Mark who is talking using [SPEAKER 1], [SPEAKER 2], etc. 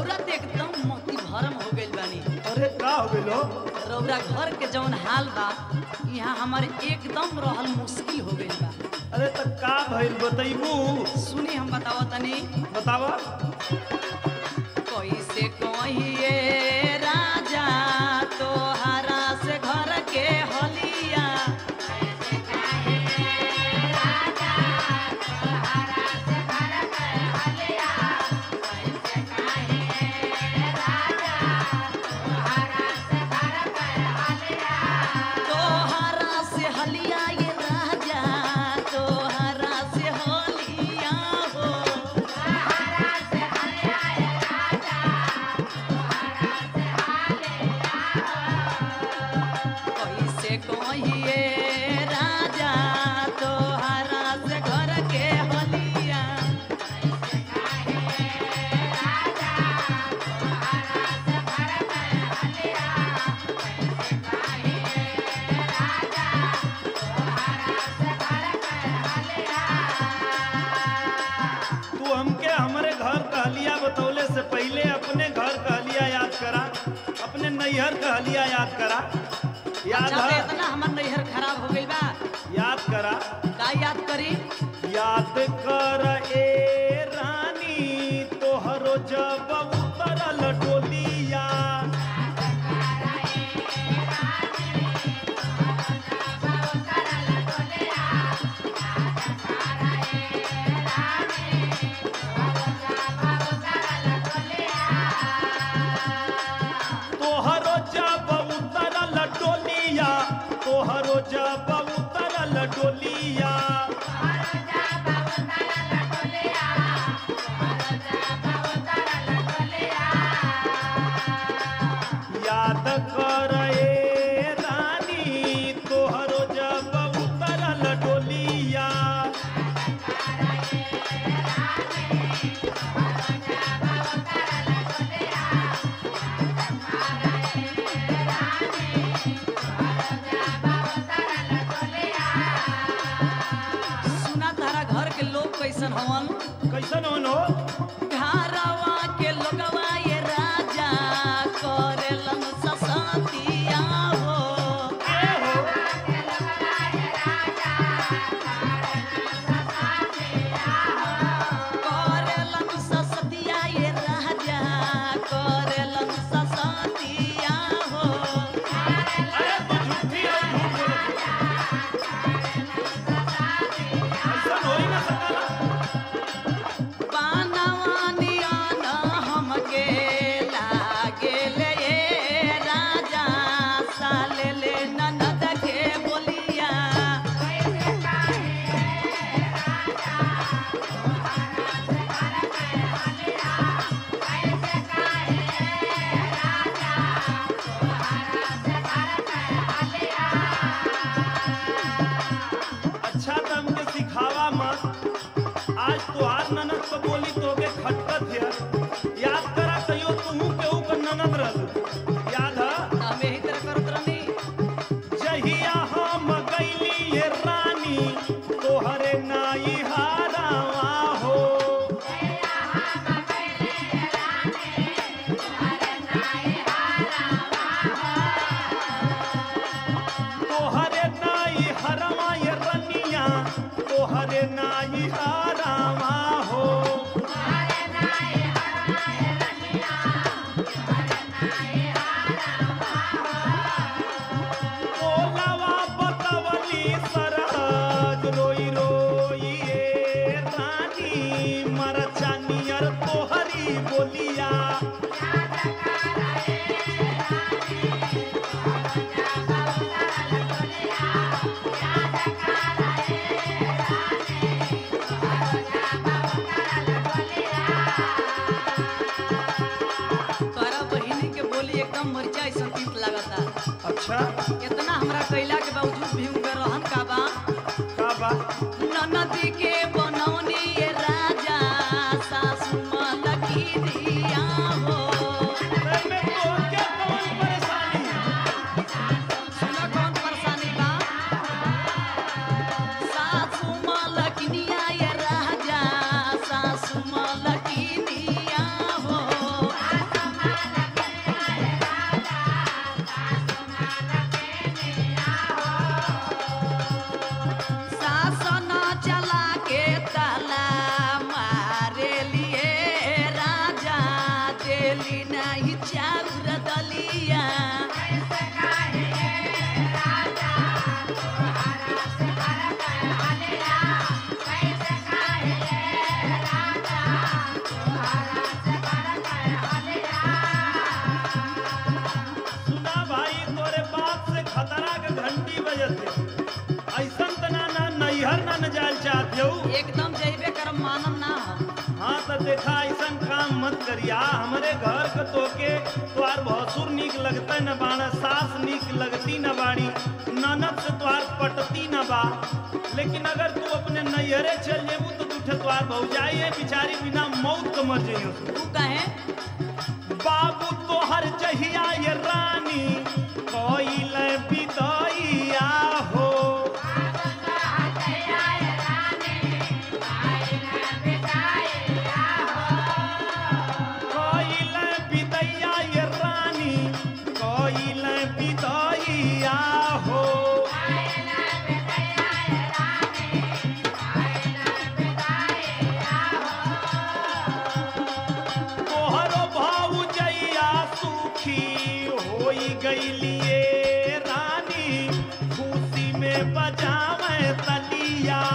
[SPEAKER 1] रौरा तो एकदम मोती भरम हो गइल बानी
[SPEAKER 2] अरे का हो गइलो
[SPEAKER 1] रौरा घर के जौन हाल बा यहाँ हमारे एकदम रहल मुश्किल हो गइल बा
[SPEAKER 2] अरे त का भइल बतैबू
[SPEAKER 1] सुनी हम बतावा तनी
[SPEAKER 2] बतावा
[SPEAKER 1] कैसे कहिए राजा तोहरा से घर के हलिया तोहरा से हलिया ये राजा तोहरा से हलिया हो कैसे कहिए राजा तोहरा से घर के हलिया
[SPEAKER 2] तू हमके हमरे घर कहलिया बतौले से पहले अपने घर कहलिया याद करा अपने नैहर कहलिया याद करा याद
[SPEAKER 1] अच्छा तो
[SPEAKER 2] है
[SPEAKER 1] इतना हमर नैहर खराब हो गइल बा
[SPEAKER 2] याद करा
[SPEAKER 1] का याद करी
[SPEAKER 2] याद कर ए रानी तोहरो जब उतरल डोलिया तोहरो जब उतरल डोलिया तोहरो जब उतरल डोलिया याद कर ए रानी तोहरो जब उतरल डोलिया
[SPEAKER 1] सुना तारा घर के लोग कैसन हवन
[SPEAKER 2] कैसन होनो
[SPEAKER 1] घरवा के लोगवा ये राजा करेलन ससतिया हो
[SPEAKER 2] ए हो
[SPEAKER 1] करेलन ससतिया ये राजा करेलन ससतिया हो
[SPEAKER 2] अरे तू झूठी है झूठ बोलत है। ऐसन होई ना सकला
[SPEAKER 1] पानवानिया न हमके लागेले ये राजा साले ले ननद के बोलिया
[SPEAKER 2] अच्छा तो हमके सिखावा मत आज तोहार ननद को बोली तो के खटकत है याद करा कहियो तू केहू का ननद रहल याद है
[SPEAKER 1] हमें ही तरह करत रहनी
[SPEAKER 2] जहिया हम गईली ये रानी तोहरे नाई हारावा हो तोहरे नाई हरवा ये रनिया तोहरे नाई हारावा हो बोलावा बतवली सरहज रोई रोई ए रानी मरचानियर तोहरी बोलिया
[SPEAKER 1] तोरा बहिनी के बोली एकदम मरचा ऐसा तीत लगता
[SPEAKER 2] अच्छा
[SPEAKER 1] इतना हमरा कैला के बावजूद भी उनका रहन का बा
[SPEAKER 2] का बा
[SPEAKER 1] ननदी के बनौनी ये राजा सासू मलकी दिया हो
[SPEAKER 2] एमे तोहके कौन परेशानी
[SPEAKER 1] सुना कौन परेशानी बा सासू मलकिनिया ये राजा सासू मलकिनिया हो देली नाही चाउर दलिया
[SPEAKER 2] सुना भाई तोरे बाप से खतरा के घंटी बजते ऐसन तना ना नैहर ना न जाल चाहते हो
[SPEAKER 1] एकदम जैबे करम मानम ना हम
[SPEAKER 2] हाँ तो देखा ऐसन काम मत करिया हमरे घर के तोके तोहार भसुर नीक लगता न बाड़ा सास नीक लगती न बाड़ी ननद से तोहार पटती न बा लेकिन अगर तू अपने नैहरे चल जेबू तो तुठे तोहार भौजाई है बिचारी बिना मौत के मर जइयो
[SPEAKER 1] तू कहे
[SPEAKER 2] बाबू तोहर जहिया ये रानी कोइल बिदैया हो कोइल बिदैया ये रानी कोइल बिदैया हो तोहरो भौजैया सुखी होई गईलिए रानी खुशी में बजावे तलिया